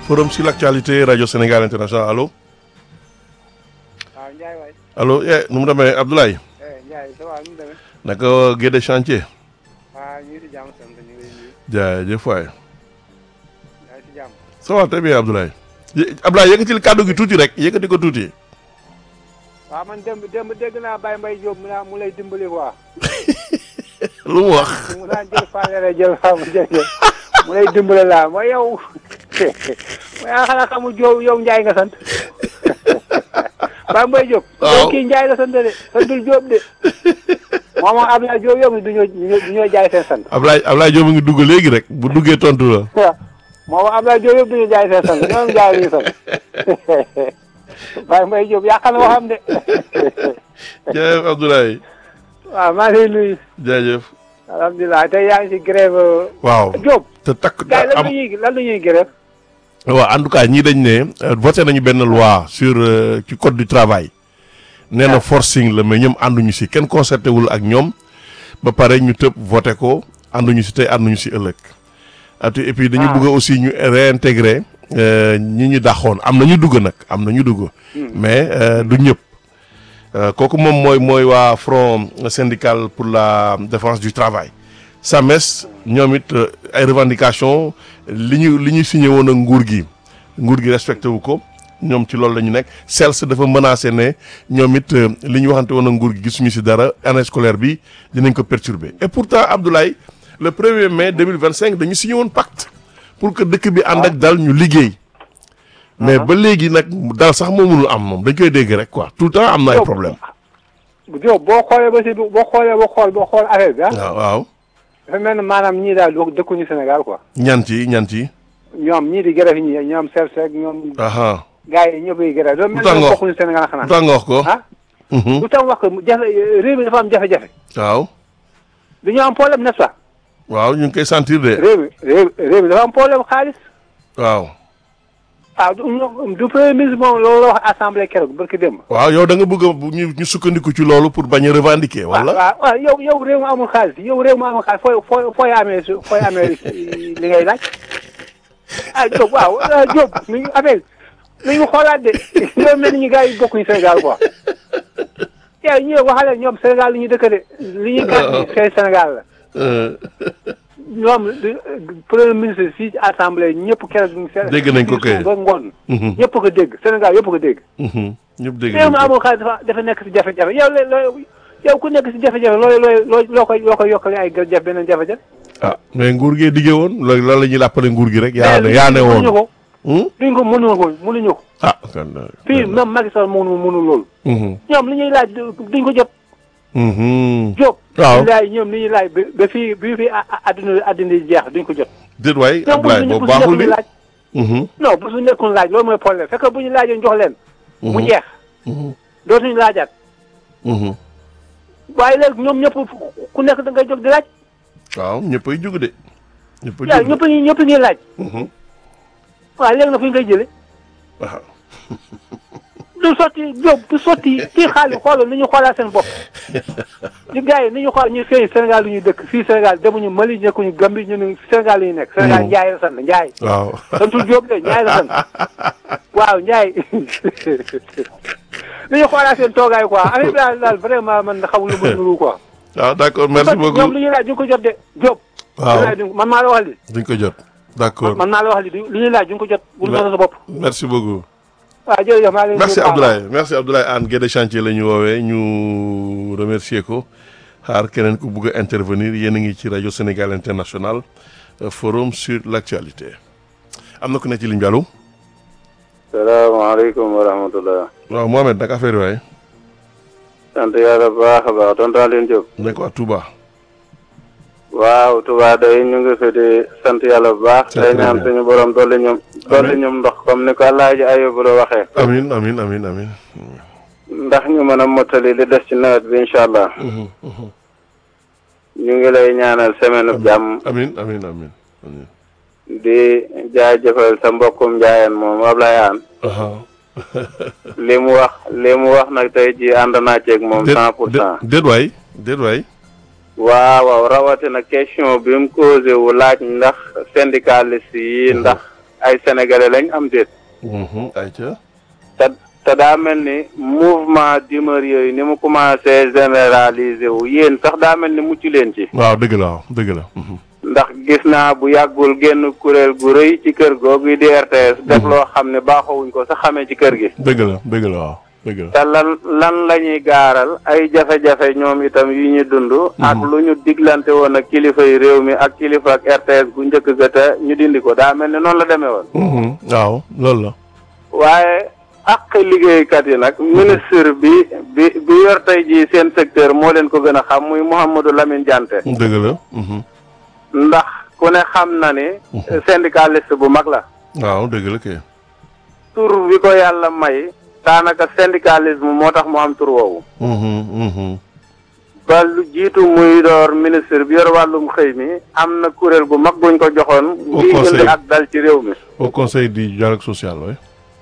forum sur l'actualité radio Sénégal international allo waaw Ndiaye waay. allo eh nu mu demee Abdoulaye eh Ndiaye ça va nu mu demee. naka Guédé chantier waaw ñu ngi si jàmm sant ñu ngi lay nuyu. jaajëf waay yaa ngi si jàmm. ça va très bien Abdoulaye Yé- Abdoulaye yëkkatil kàddu gi tuuti rek yëkkati ko tuuti waaw man démb démb dégg naa Baye Mbaye Diop mu naa mu lay dimbali quoi. lu mu wax mu naan jël fanweeri jël faamu jërëjëf mu lay dimbali laa mooy yow mooy ah xanaa xamul Diop yow Ndiaye nga sant Baye Mbaye Diop. waaw yow kii Ndiaye la sant de santul Diop de moom moom Abdoulaye Diop yow du ñoo du ñoo jaay seen sant. Abdoulaye Abdoulaye Diop a ngi dugg léegi rek bu duggee tontu la waaw moom Abdoulaye Diop yëpp du ñu jaay seen sant ñoom jaay ñu sant Baye Mbaye Diop yàq na waxam de jaajëf Abdoulaye waaw maa ngi lay nuyu jaajëf alhamdulilah tey yaa ngi si grève waaw Diop te takk gars yi lan am la ñuy lan la ñuy grève waaw en tout cas ñii dañ ne euh, voté nañu benn loi sur euh, ci code du travail nee na forcing la mais ñoom ànduñu si kenn concerté wul ak ñoom ba pare ñu tëb voté ko ànduñu si tey ànduñu si ëllëg atu et puis dañu Ah. bëgg aussi ñu réintégrer euh, ñi ñu daxoon am na ñu dugg nag am na ñu dugg mais euh, du ñëpp Euh, kooku moom mooy mooy waa front syndical pour la défense du travail SAMES ñoom it euh, ay revendications li ñu li ñu signé woon ak nguur gi nguur gi respecté wu ko ñoom ci loolu la ñu nekk CELS dafa menacé ne ñoom it euh, li ñu waxante woon ak nguur gi gisuñu si dara année scolaire bi dinañ ko perturber et pourtant Abdoulaye le 1er mai 2025 dañu signé woon pacte pour que dëkk bi ànd ak dal ñu liggéey mais ba léegi nag dal sax moo mënul am moom dañ koy dégg rek quoi tout le temps am na ay Diop. problème Diop boo xoolee ba si boo xoolee ba xool ba xool affaire bi ah waaw waaw dafa mel ni maanaam ñii daal doo dëkkuñu Sénégal quoi ñant yi ñant yi ñoom ñii di grève ñi ñoom Sersek ñoom aha gars yi ñëpp yi grève dafa mel Lu tax ni nga wax- bokkuñu Sénégal lu xanaa tax nga wax ko ah Mhm. lu tax wax ko jafe réew mi dafa am jafe-jafe waaw dañoo am problème n'est-ce pas waaw ñu ngi koy sentir de réew mi réew réew mi dafa am problème xaalis waaw ah du ñoom- du premier ministre moom loolu la wax assemblée keroog barki démb waaw yow da nga bëgg a bu ñu ñu sukkandiku ci loolu pour bañ a revendiquer waaw wala waaw waaw yow yow réew mi amul xaalis yow réew mi amul xaalis fooy fooy fooy amee su fooy amee li ngay laaj ah Diop waaw ah Diop mi ngi affaire mi ngi xoolaat de yow mel ni ñu gars yi bokkuñu Sénégal quoi yow ñi waxale ñoom Sénégal li ñuy dëkk de li ñuy gàtt c'est Sénégal la Euh, ñoom du- premier ministre fii ci assemblée ñëpp keroog. Dégg nañ ko kay. ba ngoon. mhm, ñëpp ko dégg Sénégal yëpp ko dégg. mhm. ñëpp dégg réew nañ mi ko. amul xaalis dafa dafa nekk si jafe-jafe yow la loo yow ku nekk si jafe-jafe looy looy loo loo koy loo koy yokkale ay jafe beneen jafe-jafe. ah mais nguur gee diggee woon loolu lan la ñuy làppale nguur gi rek yaa ne mais yaa ne mënuñu woon ko Hmm? duñ ko mënuñu ko mënuñu ko. ah kan fii même Macky Sall mënu mënu loolu. Mhm, ñoom li ñuy laaj duñ ko jot. mhm. Diop. waaw laaj ñoom li ñuy laaj ba ba fii bi fii a- a- adduna adduna yi jeex duñ ko jot. déet waay ñoom bu Abdoulaye ñu boobu bu ñu baaxul nekkul di laaj. Mhm, non bu su nekkul laaj loolu mooy problème fekk bu ñu laajee jox leen. mu mhm, jeex mhm, dootuñu laajaat. mhm. waaye léegi ñoom ñëpp ku nekk da ngay jóg di laaj. waaw ñëppay jug de ñëppay yaa jug ñëpp ñi ñëpp ngi laaj. Mhm, waaw léegi nag fu ñu koy jëlee. waaw du sotti jóg du sotti fii xaalis xoolal ni ñu xoolaat seen bopp. ñu gars yi ni ñu xool ñu fii Sénégal lu ñuy dëkk fii Sénégal demuñu Mali nekkuñu Gambie ñu ne Sénégal la ñu nekk. Sénégal Ndiaye la sant Ndiaye. waaw santul Diop de Ndiaye la sant waaw Ndiaye ni ñu xoolaat seen toogaay quoi affaire bi daal daal vraiment man xamul lu mu nuru quoi. waaw d'accord merci ñoom beaucoup li ñuy laaj du ñu ko jot de Diop. waaw li ñuy laaj man maa la wax li duñ ko jot d'accord man maa la wax li du li ñuy laaj du ñu ko jot. bul Mais- sonal sa bopp. merci beaucoup waaw jërëjëf maa ngi leen di merci nuyu bu baax. Abdoulaye merci Abdoulaye Anne Guédé chantier la ñu woowee ñu remercier ko xaar keneen ku bugg a intervenir yéen a ngi ci rajo Sénégal International euh, forum sur l'actualité am na ku ne ci ligne bi allo salaamaaleykum wa rahmatullah waaw Mohamed naka affaire yi waaye sant yàlla bu baax a baax tonton Alioune Diop nekk waa Touba waaw Touba day ñu ngi fi di sant yàlla bu baax C'est day très ñaan bien. suñu borom dolli ñoom dolli ñoom ndox comme ni ko Alaaji Ayubu la waxee amin amin amin amin ndax ñu mën a mottali li des ci nawet bi incha allah Mhm, mhm. ñu ngi lay ñaanal semaine bu jàmm amin amin amin amin di jaajëfal sa mbokkum njaayeen moom Ablaye Aan aha li mu wax li mu wax nag tey ji ànd naa ceeg moom déet cent pour cent déet waay déet waay waaw waaw rawatina question bi mu posé wu laaj ndax syndicaliste yi ndax ay sénégalais lañ am déet Mhm, ayca. te te daa mel ni mouvement d'humeur yooyu ni mu commencé généraliser wu yéen sax daa mel ni mucc leen ci waaw dëgg la waaw dëgg la. Mhm. ndax gis naa bu yàggul génn kuréel gu rëy ci kër googu di RTS def loo xam ne baaxoowuñ ko sax xamee ci kër gi dëgg la dëgg la waaw dëgg la. te lan lan la ñuy gaaral ay jafe-jafe ñoom itam yu ñu dund ak lu ñu diglante woon ak kilifa yi réew mi ak kilifa ak RTS gu njëkk ga te ñu dindi ko daa mel ni noonu la demee woon Mhm, waaw loolu la. waaye ak liggéeykat yi nag ministre bi bi bi yor tey jii seen secteur moo leen ko gën a xam muy Mouhamadou Lamine Diante dëgg la. Mhm. ndax ku ne xam na ni syndicaliste bu mag la waaw dëgg la kay. tur bi ko yàlla may daanaka syndicalisme moo tax mu am tur woowu Mhm, mhm. ba lu jiitu muy door ministre bi yor wàllum xëy mi am na kuréel gu mag buñ ko joxoon Au ngi conseil. indi ak dal ci réew mi au conseil du dialogue social oui.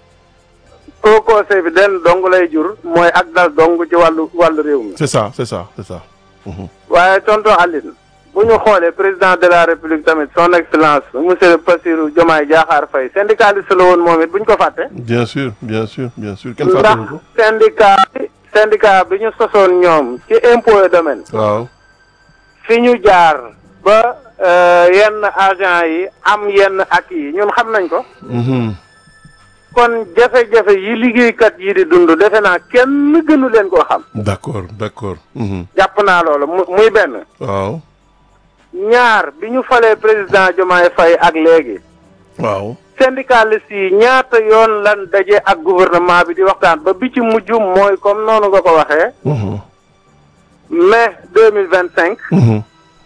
au conseil bi den dong lay jur mooy ak dal dong ci wàllu wàllu réew mi c'est ça c'est ça c'est ça. Mhm. waaye tonton Aline bu ñu xoolee président de la république tamit son excellence monsieur Bassirou Diomaye Diakhar Faye syndicaliste la woon moom it bu ñu ko fàtte bien sûr bien sûr bien sûr kenn ndax fàttaliku ko. syndicat bi syndicat bi ñu sosoon ñoom ci impôt et domaine waaw. fi ñu jaar ba euh, yenn agent yi am yenn ak yi ñun xam nañ ko Mhm. kon jafe-jafe yi liggéeykat yi di dund defe naa kenn gënu leen koo xam d'accord d'accord. Mhm. jàpp naa loolu mu muy benn waaw. ñaar bi ñu falee président Diomaye Faye ak léegi waaw. syndicaliste yi ñaata yoon lan daje ak gouvernement bi di waxtaan ba bi ci mujj mooy comme noonu nga ko waxee Mhm. mai deux mille vingt cinq Mhm.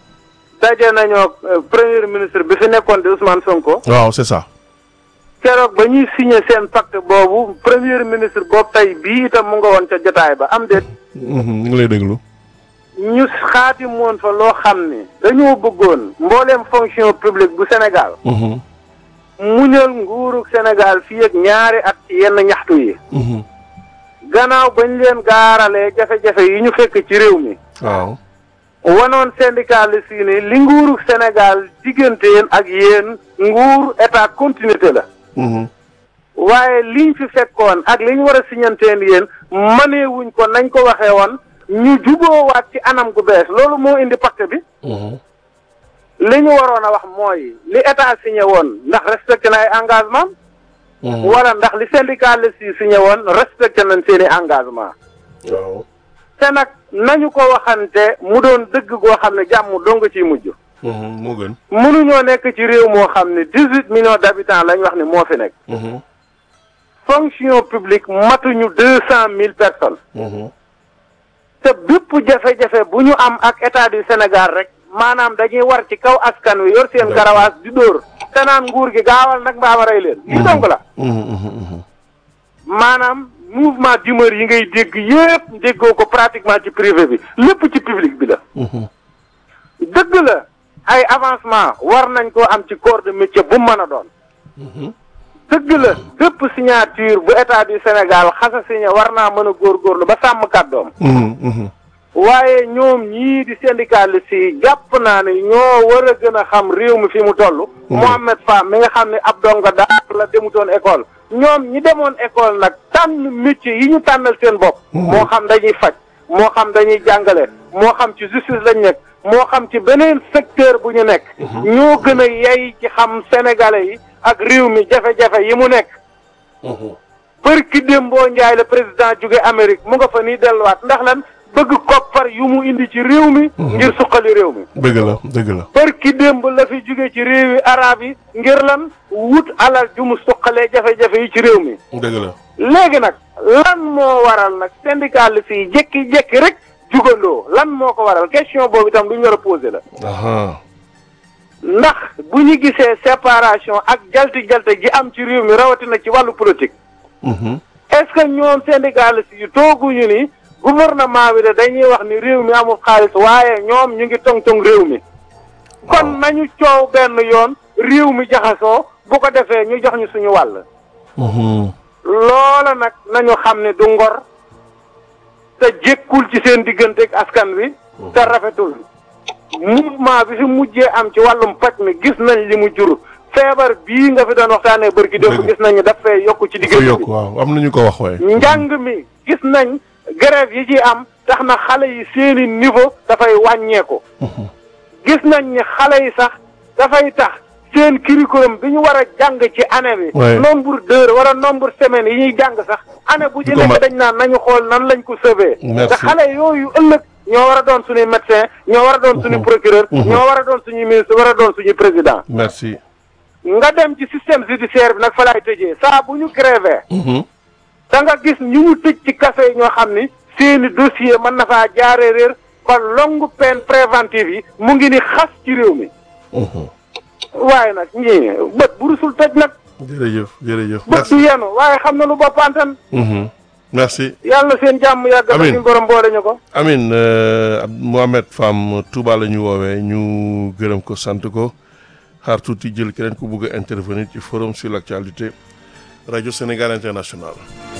daje nañoo euh, premier ministre bi fi nekkoon di Ousmane Sonko waaw c'est ça. keroog ba ñuy signé seen pacte boobu premier ministre boobu tey bii itam mu nga woon ca jotaay ba am déet Mhm, ñu ngi lay déglu. ñu xaati moon fa loo xam ni dañoo bëggoon mbooleem fonction publique bu Sénégal Mhm. muñal nguurug Sénégal fii ak ñaari at ci yenn ñaxtu yi Mhm. gannaaw bañ leen gaaralee jafe-jafe yi ñu fekk ci réew mi waaw. wanoon syndicaliste yi ni li nguurug Sénégal diggante yéen ak yéen nguur état continuité la Mhm. waaye liñ fi fekkoon ak li ñu war a siñanteen yéen mëneewuñ ko nañ ko waxee woon ñu juboowaat ci anam gu bees loolu moo indi pacte bi Mhm. li ñu waroon a wax mooy li état signé woon ndax respecté na ay engagement Mhm. wala ndax li syndicaliste yi signé woon respecté nañ seen i engagement waaw. te nag nañu ko waxante mu doon dëgg goo xam ne jàmm dong ciy mujj Mhm, moo gën. mënuñoo nekk ci réew moo xam ne dix huit millions d'habitants lañ wax ni moo fi nekk Mhm. fonction publique matuñu deux cent mille personnes Mhm. te bépp jafe-jafe bu ñu am ak état du Sénégal rek maanaam dañuy war ci kaw askan wi yor seen garawaas di dóor te naan nguur gi gaawal nag mbaama rey leen lii donc la Mhm, mhm, mhm. maanaam mouvement d'humeur yi ngay dégg yépp déggoo ko pratiquement ci privé bi lépp ci public bi la Mhm. dëgg la ay avancement war nañ koo am ci corps de métier bu mën a doon Mhm. dëgg la bépp signature bu état du Sénégal xasa signé war naa mën a góorgóorlu ba sàmm kàddoom Mhm, mhm. waaye ñoom ñii di syndicaliste yi jàpp naa ne ñoo war a gën a xam réew mi fi mu toll. Mohamed Fam mi nga xam ne ab donga daal la demutoon école. ñoom ñi demoon école nag tànn métier yi ñu tànnal seen bopp. moo xam dañuy faj moo xam dañuy jàngale moo xam ci justice lañ nekk moo xam ci beneen secteur bu ñu nekk. ñoo gën a yey ci xam sénégalais yi ak réew mi jafe-jafe yi mu nekk. Mhm. bërki démboo njaay la président jóge Amérique mu nga fa nii delluwaat ndax lan bëgg koppar yu mu indi ci réew mi ngir suqali réew mi dëgg la dëgg la. bërki démb la fi jóge ci réewi arab yi ngir lan wut alal ju mu suqalee jafe-jafe yi ci réew mi dëgg la. léegi nag lan moo waral nag syndicaliste yi jékki-jékki rek jugandoo lan moo ko waral question boobu itam lu ñu war a posé la aha ndax bu ñu gisee séparation ak jalti-jalte ji am ci réew mi rawatina ci wàllu politique Mhm. est-ce que ñoom syndicalistes yi tooguñu ni gouvernement bi de dañuy wax ni réew mi amul xaalis waaye ñoom ñu ngi tong-tong réew mi kon nañu coow benn yoon réew mi jaxasoo bu ko defee ñu jox ñu suñu wàll Mhm. loola nag nañu xam ne du ngor te jékkul ci seen diggante ak askan wi te rafetul mouvement bi fi mujjee am ci wàllum paj mi gis nañ li mu jur feebar bii nga fi doon waxtaanee bërki démb Dëgg. gis nañu daf fee yokk ci dafa diggante yokk bi waaw am nañu ko wax waaye. njàng mi gis nañ grève yi ci am tax na xale yi seeni niveau dafay wàññeeku gis nañ ni xale yi sax dafay tax seen curriculum bi ñu war a jàng ci année bi Ouais. nombre d'heures wala nombre semaines yi ñuy jàng sax année bu ci Du ko mat. nekk dañ naan nañu xool nan lañ ko sauver Merci. te xale yooyu ëllëg ñoo war a doon suñuy médecin ñoo war a doon suñuy procureur ñoo war a doon suñuy ministre war a doon suñuy président merci. nga dem ci système judiciaire bi nag fa laay tëjee saa bu ñu grévé Mhm. da nga gis ñu ñu tëj ci kaso yi ñoo xam ni seeni dossier mën na faa jaaree réer ba longue peine préventive yi mu ngi ni xas ci réew mi Mhm. waaye nag ñii bët bu rusul tëj nag jërëjëf jërëjëf. bët merci. du yenu waaye xam na lu boppantan Mhm. merci. yàlla na seen jàmm yàgg na Amiin. suñu borom boole ñu ko Amin euh, Ab- Mohamed Fam Touba la ñu woowee ñu gërëm ko sant ko xaar tuuti jël keneen ku bugg a intervenir ci forum sur l'actualité rajo Sénégal international.